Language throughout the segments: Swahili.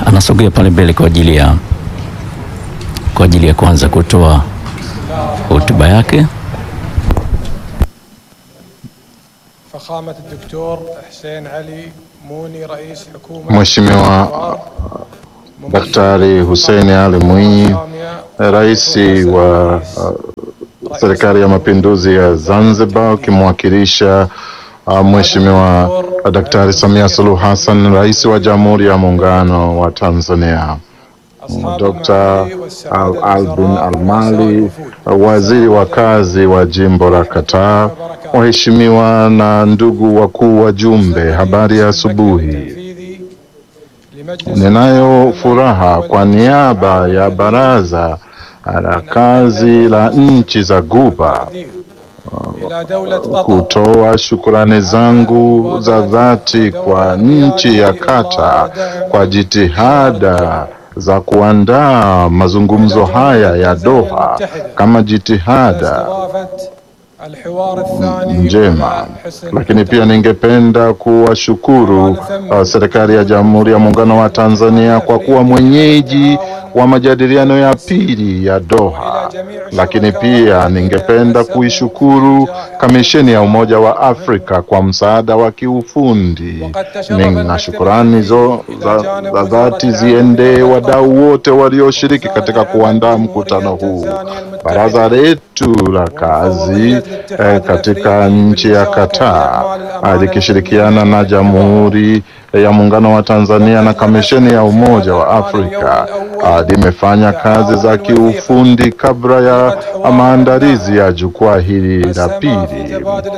anasogea pale mbele kwa ajili ya kwa ajili ya kuanza kutoa hotuba yake. فخامة الدكتور حسين علي موني رئيس حكومة Mheshimiwa Daktari Hussein Ali Mwinyi, rais wa uh, serikali ya mapinduzi ya Zanzibar, ukimwakilisha uh, Mheshimiwa Daktari Samia Suluhu Hassan, rais wa Jamhuri ya Muungano wa Tanzania, Dr. Al Albin Almali, waziri wa kazi wa jimbo la Kataa, waheshimiwa na ndugu wakuu wajumbe, habari ya asubuhi. Ninayo furaha kwa niaba ya Baraza la Kazi la nchi za Ghuba kutoa shukrani zangu za dhati kwa nchi ya Qatar kwa jitihada za kuandaa mazungumzo haya ya Doha kama jitihada njema, lakini pia ningependa kuwashukuru uh, serikali ya Jamhuri ya Muungano wa Tanzania kwa kuwa mwenyeji wa majadiliano ya pili ya Doha, lakini pia ningependa kuishukuru Kamisheni ya Umoja wa Afrika kwa msaada wa kiufundi. Na shukurani zo za, za dhati ziendee wadau wote walioshiriki katika kuandaa mkutano huu. Baraza letu la kazi eh, katika nchi ya Qatar likishirikiana na Jamhuri ya Muungano wa Tanzania na Kamisheni ya Umoja wa Afrika limefanya kazi za kiufundi kabla ya maandalizi ya jukwaa hili la pili,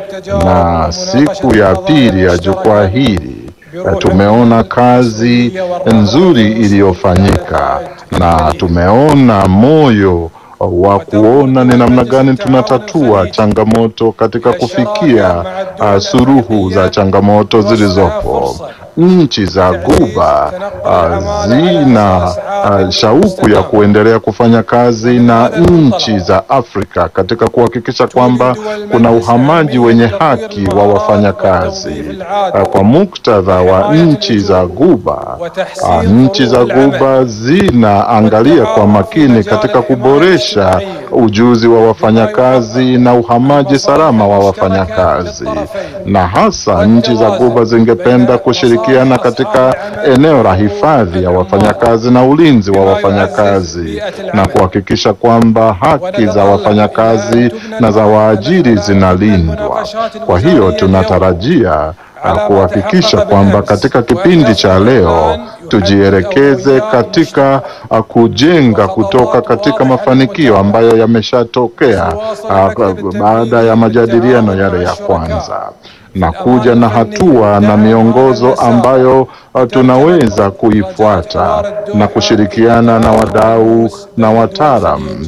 na siku ya pili ya jukwaa hili tumeona kazi nzuri iliyofanyika na tumeona moyo wa kuona ni namna gani tunatatua changamoto katika kufikia uh, suruhu za changamoto zilizopo. Nchi za Ghuba uh, zina uh, shauku ya kuendelea kufanya kazi na nchi za Afrika katika kuhakikisha kwamba kuna uhamaji wenye haki wa wafanyakazi. Uh, kwa muktadha wa nchi za Ghuba, uh, nchi za Ghuba zinaangalia kwa makini katika kuboresha ujuzi wa wafanyakazi na uhamaji salama wa wafanyakazi, na hasa nchi za Ghuba zingependa kushirikiana katika eneo la hifadhi ya wafanyakazi na ulinzi wa wafanyakazi na kuhakikisha kwamba haki za wafanyakazi na za waajiri zinalindwa. Kwa hiyo tunatarajia kuhakikisha kwamba katika kipindi cha leo tujielekeze katika uh, kujenga kutoka katika mafanikio ambayo yameshatokea uh, baada ya majadiliano yale ya kwanza na kuja na hatua na miongozo ambayo uh, tunaweza kuifuata na kushirikiana na wadau na wataalam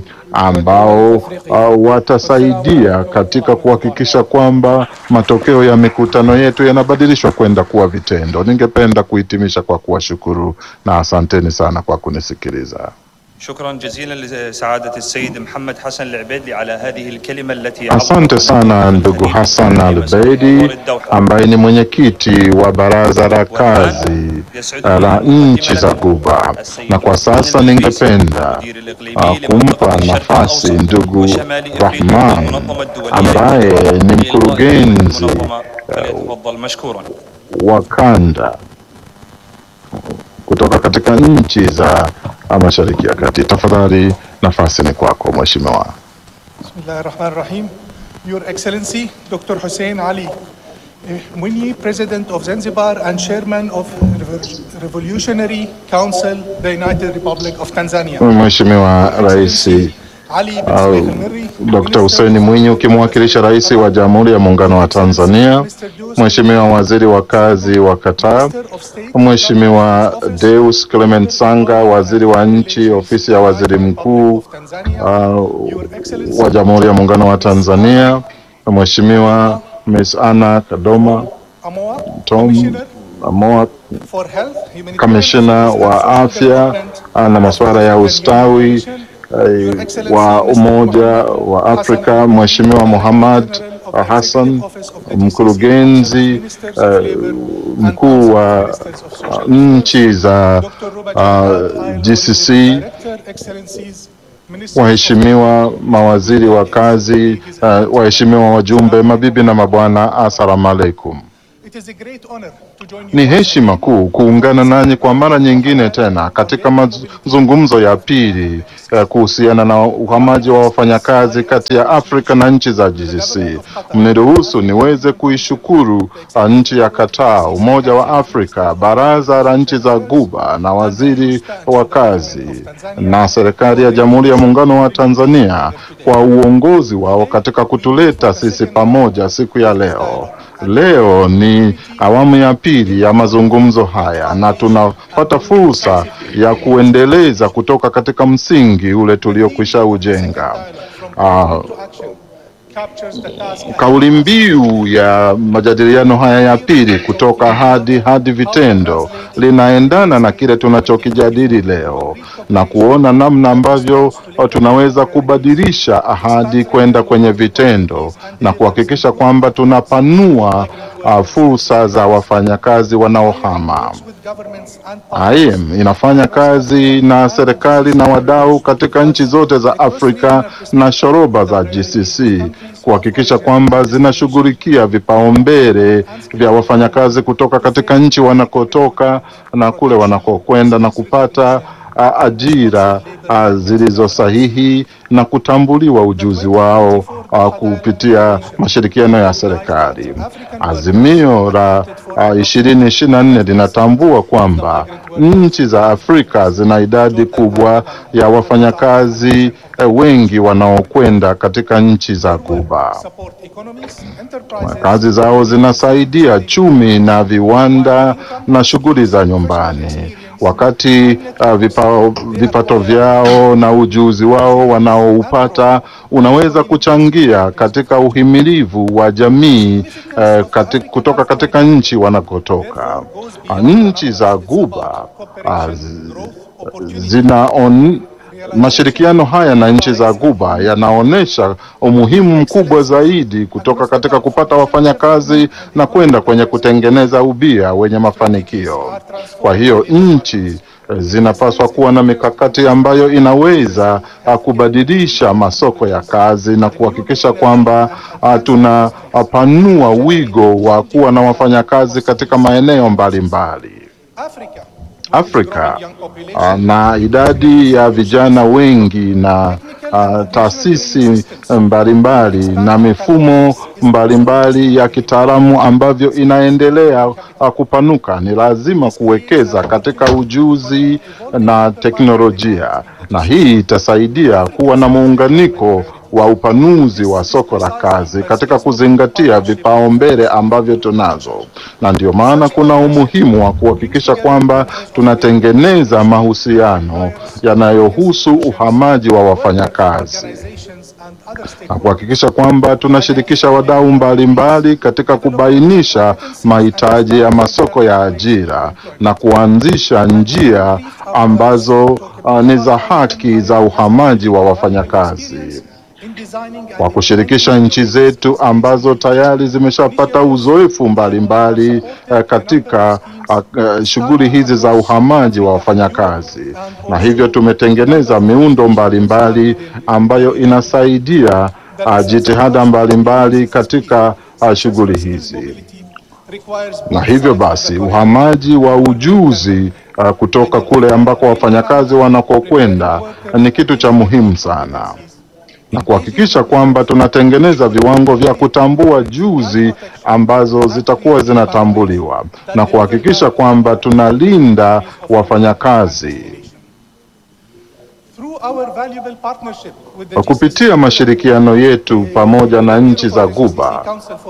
ambao uh, watasaidia katika kuhakikisha kwamba matokeo ya mikutano yetu yanabadilishwa kwenda kuwa vitendo. Ningependa kuhitimisha kwa kuwashukuru na asanteni sana kwa kunisikiliza. شكرا جزيلا لسعادة السيد محمد حسن العبيدلي على هذه الكلمة التي Asante sana ndugu Hassan Albeidi ambaye ni mwenyekiti wa baraza la kazi uh, la nchi za Ghuba, na kwa sasa ningependa uh, kumpa nafasi ndugu Rahman ambaye ni mkurugenzi فليتفضل مشكورا wa kanda kutoka katika nchi za Mashariki ya Kati. Tafadhali, nafasi ni kwako mheshimiwa. بسم الله الرحمن الرحيم Your Excellency Dr. Hussein Ali eh, Mwinyi, President of Zanzibar and Chairman of Revo- Revolutionary Council, the United Republic of Tanzania. Mheshimiwa Rais Ali bin au Suleik al-Mirri, Dr. Hussein Mwinyi ukimwakilisha Rais wa Jamhuri ya Muungano wa Tanzania, Mheshimiwa Waziri wa Kazi wa Qatar, Minister of State, Mheshimiwa Deus Clement Sanga, Waziri wa Nchi, Ofisi ya Waziri Mkuu of Tanzania, uh, Your Excellency, wa Jamhuri ya Muungano wa Tanzania, Mheshimiwa Miss Anna Kadoma Amoa, Tom Commissioner Amoa, for Health, Humanitarian kamishina Services wa and Social afya Development, na masuala ya ustawi Your eh, Excellency, wa Mr. Umoja Muhammad wa Hassan Afrika, Ali, Mheshimiwa Muhammad General of Hassan, mkurugenzi eh, mkuu wa uh, nchi za uh, GCC, waheshimiwa mawaziri wa kazi, uh, waheshimiwa wajumbe, mabibi na mabwana, assalamu alaikum. Ni heshima kuu kuungana nanyi kwa mara nyingine tena katika mazungumzo ya pili eh, kuhusiana na uhamaji wa wafanyakazi kati ya Afrika na nchi za GCC. Mniruhusu niweze kuishukuru uh, nchi ya Qatar, Umoja wa Afrika, Baraza la nchi za Guba na waziri wa kazi na serikali ya Jamhuri ya Muungano wa Tanzania kwa uongozi wao katika kutuleta sisi pamoja siku ya leo. Leo ni awamu ya pili ya mazungumzo haya na tunapata fursa ya kuendeleza kutoka katika msingi ule tuliokwisha ujenga. Ah, kauli mbiu ya majadiliano haya ya pili kutoka hadi hadi vitendo linaendana na kile tunachokijadili leo na kuona namna ambavyo tunaweza kubadilisha ahadi kwenda kwenye vitendo na kuhakikisha kwamba tunapanua uh, fursa za wafanyakazi wanaohama. IM inafanya kazi na serikali na wadau katika nchi zote za Afrika na shoroba za GCC kuhakikisha kwamba zinashughulikia vipaumbele vya wafanyakazi kutoka katika nchi wanakotoka na kule wanakokwenda na kupata a, ajira a, zilizo sahihi na kutambuliwa ujuzi wao a, kupitia mashirikiano ya serikali. Azimio la ishirini ishirini na nne linatambua kwamba nchi za Afrika zina idadi kubwa ya wafanyakazi eh, wengi wanaokwenda katika nchi za Ghuba. Kazi zao zinasaidia chumi na viwanda na shughuli za nyumbani wakati uh, vipa, vipato vyao na ujuzi wao wanaoupata unaweza kuchangia katika uhimilivu wa jamii uh, kati, kutoka katika nchi wanakotoka. Uh, nchi za Ghuba uh, zina on, mashirikiano haya na nchi za Ghuba yanaonyesha umuhimu mkubwa zaidi kutoka katika kupata wafanyakazi na kwenda kwenye kutengeneza ubia wenye mafanikio. Kwa hiyo nchi zinapaswa kuwa na mikakati ambayo inaweza uh, kubadilisha masoko ya kazi na kuhakikisha kwamba uh, tunapanua wigo wa kuwa na wafanyakazi katika maeneo mbalimbali. Afrika uh, na idadi ya vijana wengi na uh, taasisi mbalimbali na mifumo mbalimbali ya kitaalamu ambavyo inaendelea uh, kupanuka, ni lazima kuwekeza katika ujuzi na teknolojia, na hii itasaidia kuwa na muunganiko wa upanuzi wa soko la kazi katika kuzingatia vipaumbele ambavyo tunazo, na ndio maana kuna umuhimu wa kuhakikisha kwamba tunatengeneza mahusiano yanayohusu uhamaji wa wafanyakazi na kuhakikisha kwamba tunashirikisha wadau mbalimbali katika kubainisha mahitaji ya masoko ya ajira na kuanzisha njia ambazo uh, ni za haki za uhamaji wa wafanyakazi kwa kushirikisha nchi zetu ambazo tayari zimeshapata uzoefu mbalimbali uh, katika uh, uh, shughuli hizi za uhamaji wa wafanyakazi, na hivyo tumetengeneza miundo mbalimbali ambayo inasaidia uh, jitihada mbalimbali katika uh, shughuli hizi, na hivyo basi uhamaji wa ujuzi uh, kutoka kule ambako wafanyakazi wanakokwenda ni kitu cha muhimu sana na kuhakikisha kwamba tunatengeneza viwango vya kutambua juzi ambazo zitakuwa zinatambuliwa na kuhakikisha kwamba tunalinda wafanyakazi. Kwa kupitia mashirikiano yetu pamoja na nchi za Ghuba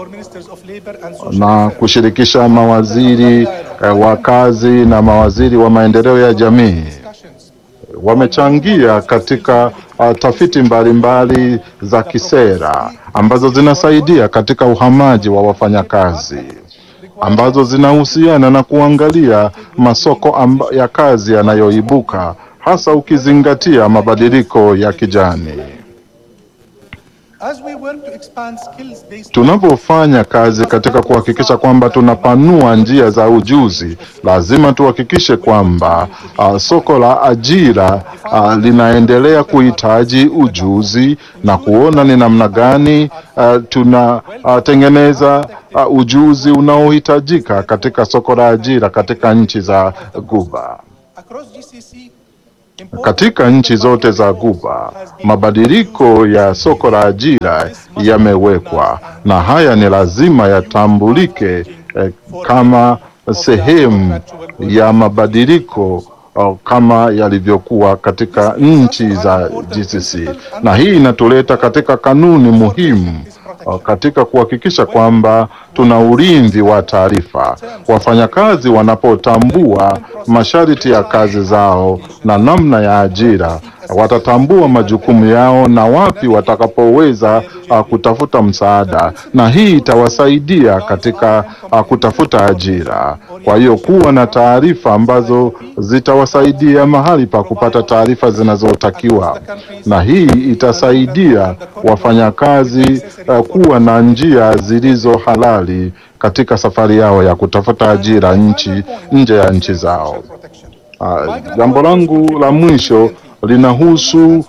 na kushirikisha mawaziri eh, wa kazi na mawaziri wa maendeleo ya jamii wamechangia katika uh, tafiti mbalimbali mbali za kisera ambazo zinasaidia katika uhamaji wa wafanyakazi ambazo zinahusiana na kuangalia masoko amba, ya kazi yanayoibuka hasa ukizingatia mabadiliko ya kijani. As we work to expand skills-based Tunapofanya kazi katika kuhakikisha kwamba tunapanua njia za ujuzi, lazima tuhakikishe kwamba uh, soko la ajira uh, linaendelea kuhitaji ujuzi na kuona ni namna gani uh, tunatengeneza uh, ujuzi unaohitajika katika soko la ajira katika nchi za Guba. across GCC, important Katika nchi zote za Guba, mabadiliko ya soko la ajira yamewekwa na haya ni lazima yatambulike eh, kama sehemu ya mabadiliko oh, kama yalivyokuwa katika nchi za GCC, na hii inatuleta katika kanuni muhimu oh, katika kuhakikisha kwamba tuna ulinzi wa taarifa. Wafanyakazi wanapotambua masharti ya kazi zao na namna ya ajira, watatambua majukumu yao na wapi watakapoweza uh, kutafuta msaada, na hii itawasaidia katika uh, kutafuta ajira. Kwa hiyo kuwa na taarifa ambazo zitawasaidia mahali pa kupata taarifa zinazotakiwa, na hii itasaidia wafanyakazi uh, kuwa na njia zilizo halali katika safari yao ya kutafuta ajira nchi nje ya nchi zao. protection. Uh, jambo langu la mwisho linahusu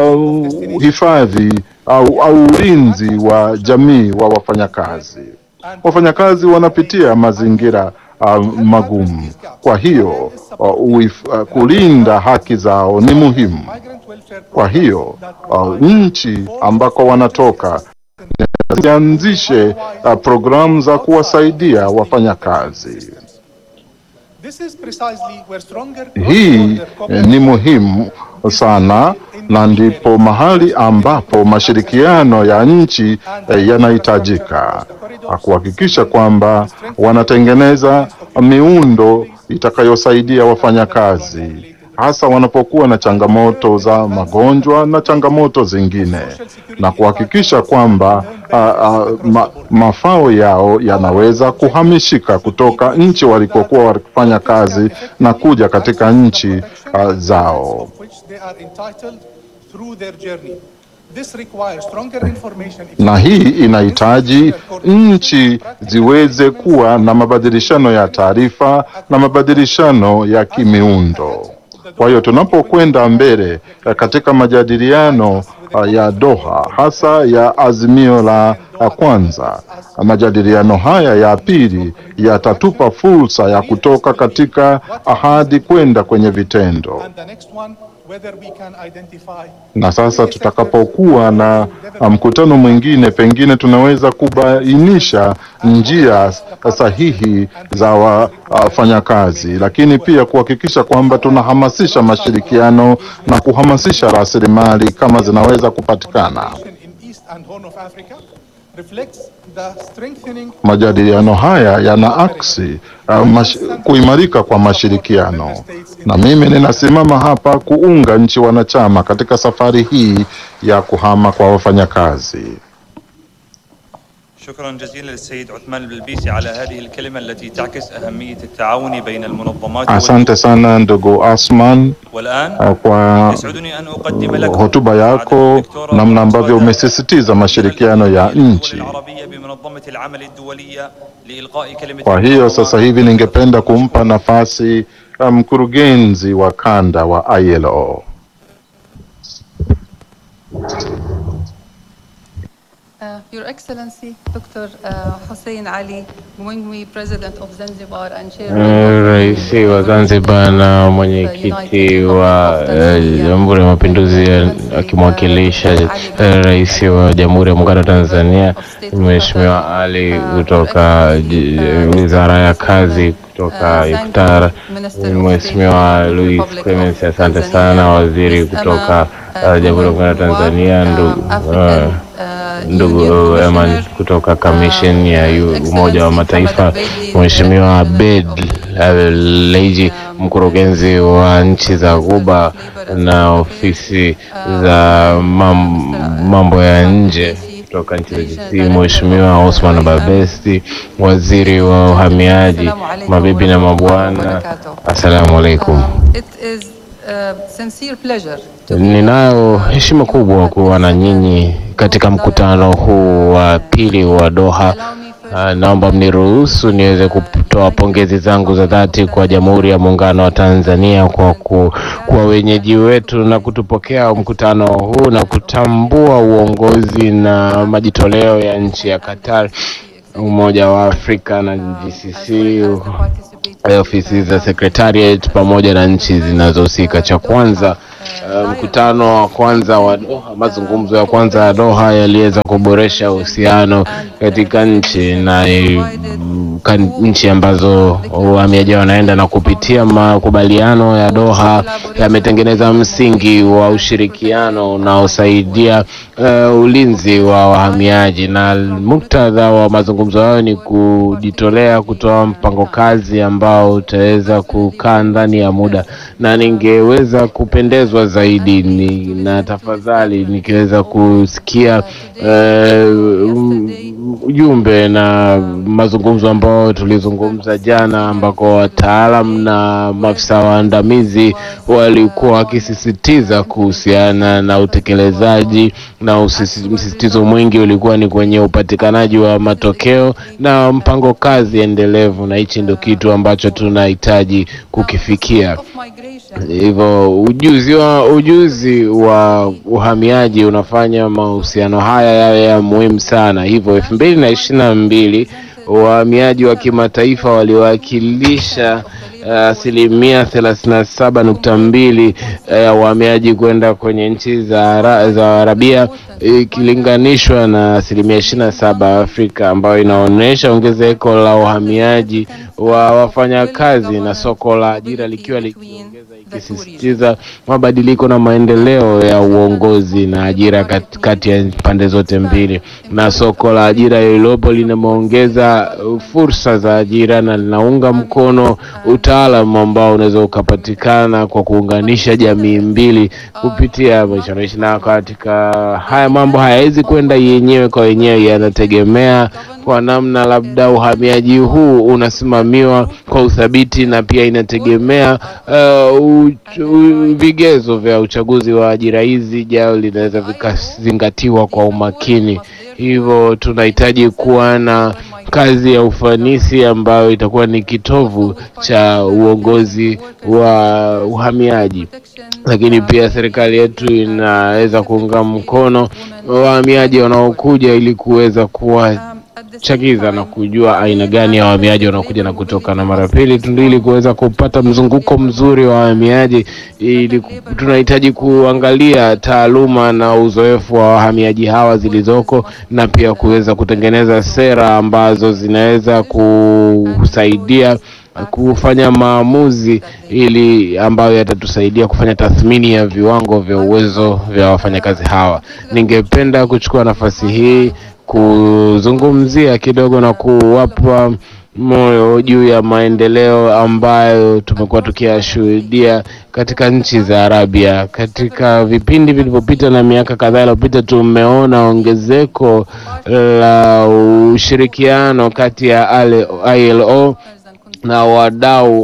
uh, hifadhi au, au ulinzi wa jamii wa wafanyakazi. Wafanyakazi wanapitia mazingira uh, magumu, kwa hiyo uh, uif, uh, kulinda haki zao ni muhimu. Migrant welfare Kwa hiyo uh, nchi ambako wanatoka zianzishe uh, programu za kuwasaidia wafanyakazi. This is precisely where stronger Hii eh, ni muhimu sana na ndipo mahali ambapo mashirikiano ya nchi eh, yanahitajika Ah, kuhakikisha kwamba wanatengeneza miundo itakayosaidia wafanyakazi hasa wanapokuwa na changamoto za magonjwa na changamoto zingine na kuhakikisha kwamba ah, ah, ma, mafao yao yanaweza kuhamishika kutoka nchi walikokuwa wakifanya kazi na kuja katika nchi ah, zao. of which they are entitled through their journey. This requires stronger information na hii inahitaji nchi ziweze kuwa na mabadilishano ya taarifa na mabadilishano ya kimiundo. Kwa hiyo tunapokwenda mbele eh, katika majadiliano ah, ya Doha, hasa ya azimio la la kwanza, majadiliano haya ya pili yatatupa fursa ya kutoka katika ahadi kwenda kwenye vitendo. and the next one whether we can identify na sasa tutakapokuwa na uh, mkutano mwingine, pengine tunaweza kubainisha njia sahihi za wa- wafanyakazi, lakini pia kuhakikisha kwamba tunahamasisha mashirikiano na kuhamasisha rasilimali kama zinaweza kupatikana. in East and Horn of Africa reflects the strengthening Majadiliano haya yana aksi uh, mash, kuimarika kwa mashirikiano, na mimi ninasimama hapa kuunga nchi wanachama katika safari hii ya kuhama kwa wafanyakazi. شكرا جزيلا للسيد عثمان البلبيسي على هذه الكلمة التي تعكس أهمية التعاون بين المنظمات Asante sana ndugu Asman والآن uh, kwa يسعدني أن أقدم لكم hotuba yako, namna ambavyo umesisitiza mashirikiano ya nchi. العربية بمنظمة العمل الدولية لإلقاء كلمة Kwa hiyo sasa hivi ningependa kumpa nafasi uh, mkurugenzi wa kanda wa ILO. Uh, Your Excellency, Dr. uh, Hussein Ali Mwingwi, President of Zanzibar and Chairman Eh, of Rais wa Zanzibar na mwenyekiti wa eh, Jamhuri ya Mapinduzi ya- akimwakilisha eh, Rais wa Jamhuri ya Muungano wa Tanzania Mheshimiwa Ali kutoka ji- Wizara ya Kazi kutoka Iftar, Mheshimiwa Louis Clemens, asante sana, waziri kutoka eh, Jamhuri ya Muungano wa Tanzania, ndugu eh, ndugu Eman kutoka Commission ya Yu- Umoja wa Mataifa, Mheshimiwa Abed Leiji, mkurugenzi wa nchi za Ghuba na ofisi za mam, mambo ya nje kutoka nchi za GCC, Mheshimiwa Osman Babesti, waziri wa uhamiaji, mabibi na mabwana, assalamu alaikum. It is uh, sincere pleasure to be Ninayo heshima kubwa kuwa na nyinyi katika mkutano huu wa pili wa Doha. Uh, naomba mniruhusu niweze kutoa pongezi zangu za dhati kwa Jamhuri ya Muungano wa Tanzania kwa ku, kwa wenyeji wetu na kutupokea mkutano huu na kutambua uongozi na majitoleo ya nchi ya Qatar, Umoja wa Afrika na GCC ofisi za secretariat pamoja na nchi zinazohusika. Cha kwanza uh, mkutano wa kwanza wa Doha, mazungumzo ya kwanza ya Doha yaliweza kuboresha uhusiano katika nchi na eh, kan- nchi ambazo wahamiaji wanaenda na kupitia makubaliano ya Doha yametengeneza msingi wa ushirikiano unaosaidia uh, ulinzi wa wahamiaji, na muktadha wa mazungumzo hayo ni kujitolea kutoa mpango kazi ambao utaweza kukaa ndani ya muda, na ningeweza kupendezwa zaidi ni, na tafadhali nikiweza kusikia eh, um, ujumbe na mazungumzo ambao tulizungumza jana, ambako wataalam na maafisa waandamizi walikuwa wakisisitiza kuhusiana na utekelezaji na usisi- msisitizo mwingi ulikuwa ni kwenye upatikanaji wa matokeo na mpango kazi endelevu, na hichi ndio kitu ambacho tunahitaji kukifikia. of migration. Hivyo ujuzi wa ujuzi wa uhamiaji unafanya mahusiano haya yawe ya muhimu sana. Hivyo elfu mbili na ishirini na mbili wahamiaji wa kimataifa waliwakilisha uh, asilimia thelathini na saba nukta mbili ya wahamiaji kwenda kwenye nchi za, Ara- za Arabia ikilinganishwa na asilimia ishirini na saba Afrika, ambayo inaonyesha ongezeko la uhamiaji wa wafanyakazi na soko la ajira likiwa likiongeza ikisisitiza mabadiliko na maendeleo ya uongozi na ajira kat- kati ya pande zote mbili, na soko la ajira lililopo limeongeza uh, fursa za ajira na linaunga mkono utaalamu ambao unaweza ukapatikana kwa kuunganisha jamii mbili kupitia maisha naishi. Na katika haya mambo hayawezi kwenda yenyewe kwa wenyewe, yanategemea kwa namna labda uhamiaji huu unasimamiwa kwa uthabiti, na pia inategemea uh, u, u, vigezo vya uchaguzi wa ajira hizi jao linaweza vikazingatiwa kwa umakini. Hivyo tunahitaji kuwa na kazi ya ufanisi ambayo itakuwa ni kitovu cha uongozi wa uhamiaji lakini pia serikali yetu inaweza kuunga mkono wahamiaji wanaokuja ili kuweza kuwachagiza na kujua aina gani ya wahamiaji wanaokuja na kutoka, na mara pili tu ili kuweza kupata mzunguko mzuri wa wahamiaji, ili ku- tunahitaji kuangalia taaluma na uzoefu wa wahamiaji hawa zilizoko, na pia kuweza kutengeneza sera ambazo zinaweza kusaidia kufanya maamuzi ili ambayo yatatusaidia kufanya tathmini ya viwango vya uwezo vya wafanyakazi hawa. Ningependa kuchukua nafasi hii kuzungumzia kidogo na kuwapa moyo juu ya maendeleo ambayo tumekuwa tukiyashuhudia katika nchi za Arabia. Katika vipindi vilivyopita na miaka kadhaa iliyopita, tumeona ongezeko la ushirikiano kati ya ale- ILO na wadau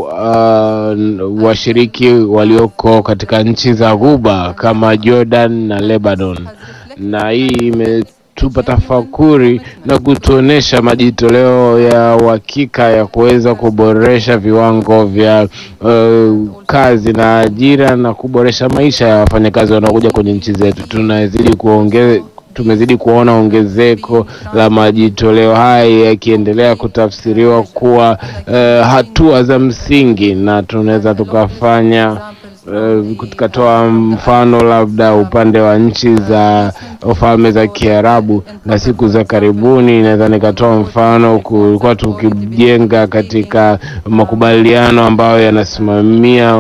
uh, washiriki walioko katika nchi za Ghuba kama Jordan na Lebanon, na hii imetupa tafakuri na kutuonesha majitoleo ya uhakika ya kuweza kuboresha viwango vya uh, kazi na ajira na kuboresha maisha ya wafanyakazi wanaokuja kwenye nchi zetu. Tunazidi kuongeza tumezidi kuona ongezeko la majitoleo haya yakiendelea kutafsiriwa kuwa eh, hatua za msingi, na tunaweza tukafanya eh, tukatoa mfano labda upande wa nchi za falme za Kiarabu, na siku za karibuni naweza nikatoa mfano, kulikuwa tukijenga katika makubaliano ambayo yanasimamia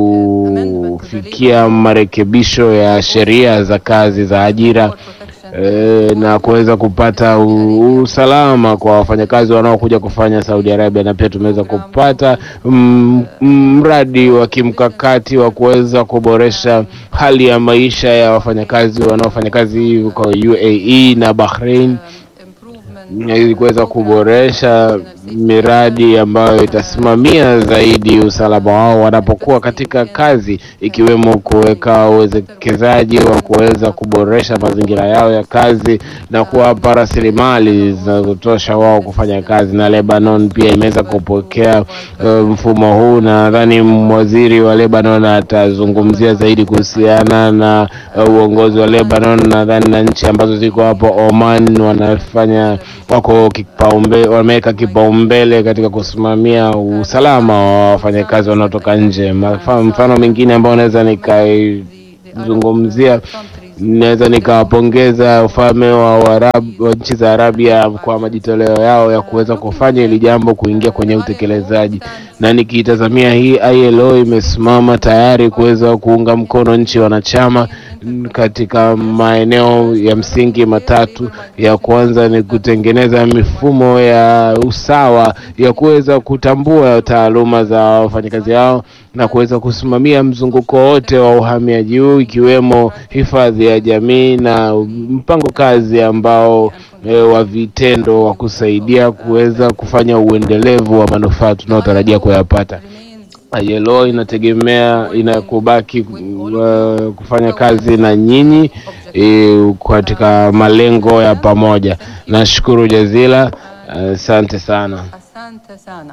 kufikia marekebisho ya sheria za kazi za ajira e, na kuweza kupata u- usalama kwa wafanyakazi wanaokuja kufanya Saudi Arabia, na pia tumeweza kupata mm, mm, mradi wa kimkakati wa kuweza kuboresha hali ya maisha ya wafanyakazi wanaofanya kazi kwa UAE na Bahrain ili kuweza kuboresha miradi ambayo itasimamia zaidi usalama wao wanapokuwa katika kazi, ikiwemo kuweka uwekezaji wa kuweza kuboresha mazingira yao ya kazi na kuwapa rasilimali zinazotosha wao kufanya kazi. Na Lebanon pia imeweza kupokea uh, mfumo huu, na nadhani waziri wa Lebanon atazungumzia zaidi kuhusiana na uh, uongozi wa Lebanon, nadhani na nchi ambazo ziko hapo Oman wanafanya wako kipaumbele, wameweka kipaumbele katika kusimamia usalama wa wafanyakazi wanaotoka nje. Mafa- Mfano mwingine ambao naweza nikaizungumzia, naweza nikawapongeza ufalme wa Uarabu wa nchi za Arabia kwa majitoleo yao ya kuweza kufanya hili jambo kuingia kwenye utekelezaji, na nikiitazamia hii ILO imesimama tayari kuweza kuunga mkono nchi wanachama mm, katika maeneo ya msingi matatu. Ya kwanza ni kutengeneza mifumo ya usawa ya kuweza kutambua taaluma za wafanyakazi hao na kuweza kusimamia mzunguko wote wa uhamiaji huu ikiwemo hifadhi ya jamii na mpango kazi ambao e, wa vitendo wa kusaidia kuweza kufanya uendelevu wa manufaa tunayotarajia kuyapata. ILO inategemea inakubaki uh, kufanya kazi na nyinyi e, katika malengo ya pamoja. Nashukuru jazila, asante sana. Asante sana.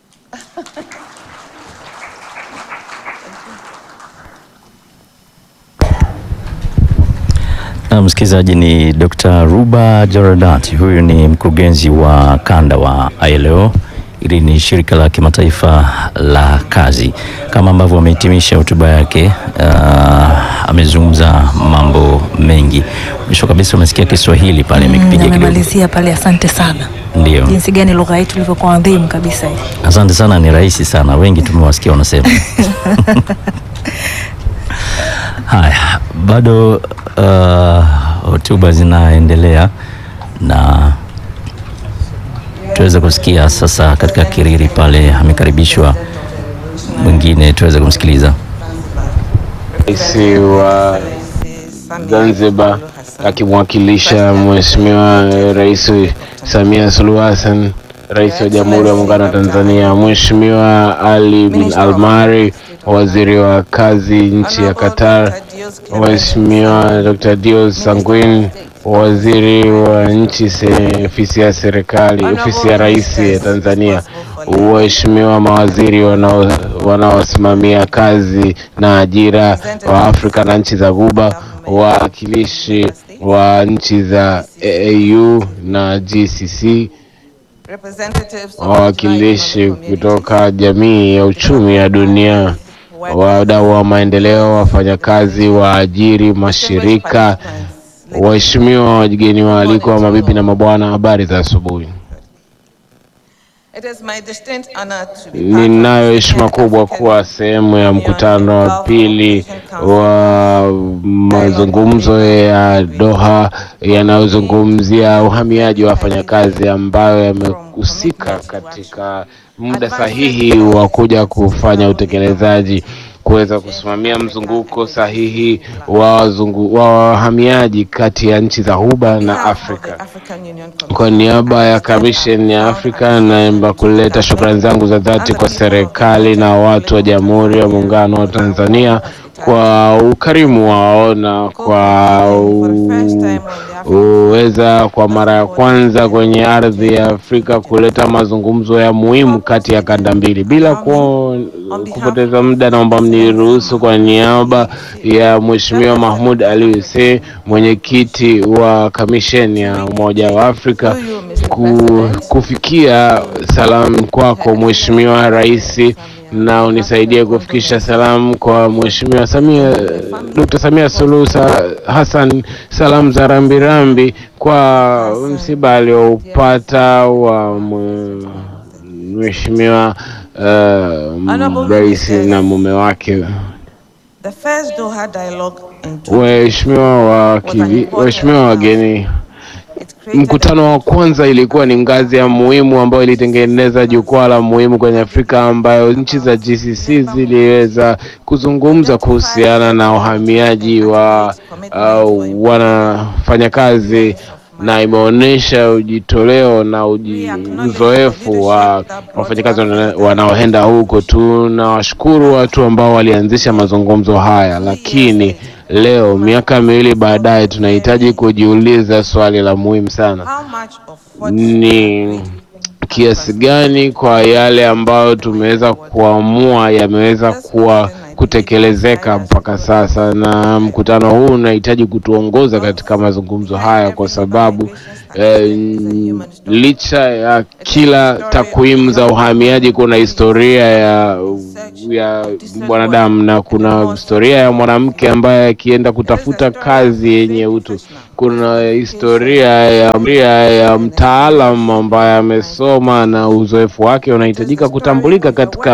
Na msikilizaji ni Dr. Ruba Jaradat, huyu ni mkurugenzi wa kanda wa ILO. Hili ni shirika la kimataifa la kazi. Kama ambavyo amehitimisha hotuba yake, uh, amezungumza mambo mengi. Mwisho kabisa umesikia Kiswahili pale amekipiga kidogo. amemalizia pale, asante sana. Ndio, Jinsi gani lugha yetu ilivyokuwa adhimu kabisa hii. asante sana, ni rahisi sana, wengi tumewasikia wanasema. Haya, bado uh, hotuba zinaendelea na tuweze kusikia sasa. Katika kiriri pale amekaribishwa mwingine, tuweze kumsikiliza. Rais wa Zanzibar akimwakilisha Mheshimiwa Rais Samia Suluhu Hassan, Rais wa Jamhuri ya Muungano wa Tanzania, Mheshimiwa Ali bin Almari, Waziri wa Kazi nchi ya Qatar, Mheshimiwa Dr. Dios Sanguin, Waziri wa nchi se- ofisi ya serikali, ofisi ya Rais ya Tanzania, waheshimiwa mawaziri wanao- wanaosimamia kazi na ajira wa Afrika na nchi za Ghuba, wawakilishi wa nchi za AAU na GCC, wawakilishi kutoka jamii ya uchumi ya dunia, wadau wa maendeleo, wafanyakazi, waajiri, mashirika, waheshimiwa wageni waalikwa, mabibi na mabwana, habari za asubuhi. Ninayo heshima kubwa kuwa sehemu ya mkutano wa pili wa mazungumzo ya Doha yanayozungumzia uhamiaji wa wafanyakazi ambayo yamehusika katika muda sahihi wa kuja kufanya utekelezaji kuweza kusimamia mzunguko sahihi wa wazungu, wa wahamiaji kati ya nchi za Ghuba na Afrika. Kwa niaba ya Kamisheni ya Afrika naomba kuleta shukrani zangu za dhati kwa serikali na watu wa Jamhuri ya Muungano wa Tanzania kwa ukarimu wao na kwa u- uweza kwa mara ya kwanza kwenye ardhi ya Afrika kuleta mazungumzo ya muhimu kati ya kanda mbili. Bila ku, kupoteza muda, naomba mniruhusu kwa niaba ya Mheshimiwa Mahmud Ali Hussein, mwenyekiti wa kamisheni ya Umoja wa Afrika ku, kufikia salamu kwako Mheshimiwa Rais na unisaidie kufikisha salamu kwa Mheshimiwa Samia Dr. Samia Suluhu Sa- Hassan, salamu za rambirambi kwa msiba alioupata wa mwe- Mheshimiwa uh, rais na mume wake. Waheshimiwa wakili- waheshimiwa wageni, Mkutano wa kwanza ilikuwa ni ngazi ya muhimu ambayo ilitengeneza jukwaa la muhimu kwenye Afrika ambayo nchi za GCC ziliweza kuzungumza kuhusiana na uhamiaji wa uh, wanafanyakazi na imeonyesha ujitoleo na uji, uzoefu wa wafanyakazi wana- wanaoenda huko. Tunawashukuru watu ambao walianzisha mazungumzo haya, lakini leo miaka miwili baadaye tunahitaji kujiuliza swali la muhimu sana ni kiasi gani kwa yale ambayo tumeweza kuamua yameweza kuwa kutekelezeka mpaka sasa, na mkutano huu unahitaji kutuongoza katika mazungumzo haya, kwa sababu eh, licha ya kila takwimu za uhamiaji, kuna historia ya ya mwanadamu na kuna historia ya mwanamke ambaye akienda kutafuta kazi yenye utu kuna historia ya, ya, ya mtaalam ambaye amesoma na uzoefu wake unahitajika kutambulika katika